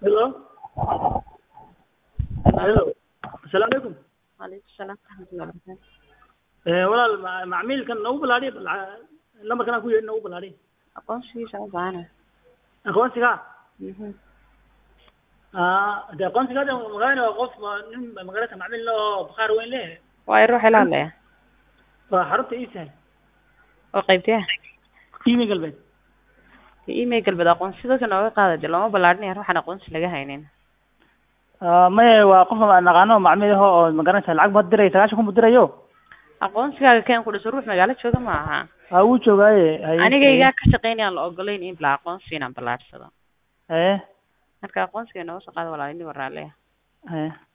Hello. Hello. Assalaamu calaykum. Waalaikum salaam waraxmatullahi wabarakaatu. Eh, walaal ma- macmiilkan nagu balaadhiy lambarkan aan ku yeedhin nagu balaadhiy Aqoonsigiisa u baahana. aqoonsiga Mhm. ah de aqoonsiga hadda magalayna waa qof waa nin magarata macmiil leh oo bakhaar weyn leh Waa ruux ila hadlaya. waa xarunta iisahay Oo qaybtee? qiimi galbeed Email galbad aqoonsi dadka nooga qaada dee looma ballaadhinaya ruuxan aqoonsi laga haynin. Ah, maye waa qof aan naqaano macmiil ah oo magaranaysa lacag baad diray sagaashan kun buu dirayo Aqoonsigaaga keen ku dhiso ruux magaalo jooga ma aha. ha wuu joogaaye haye Anigaygaa ka shaqaynayaan la ogolayn in la aqoonsi inaan ballaarsado. haye Marka aqoonsiga nooga soo qaada walaalini warraale. haye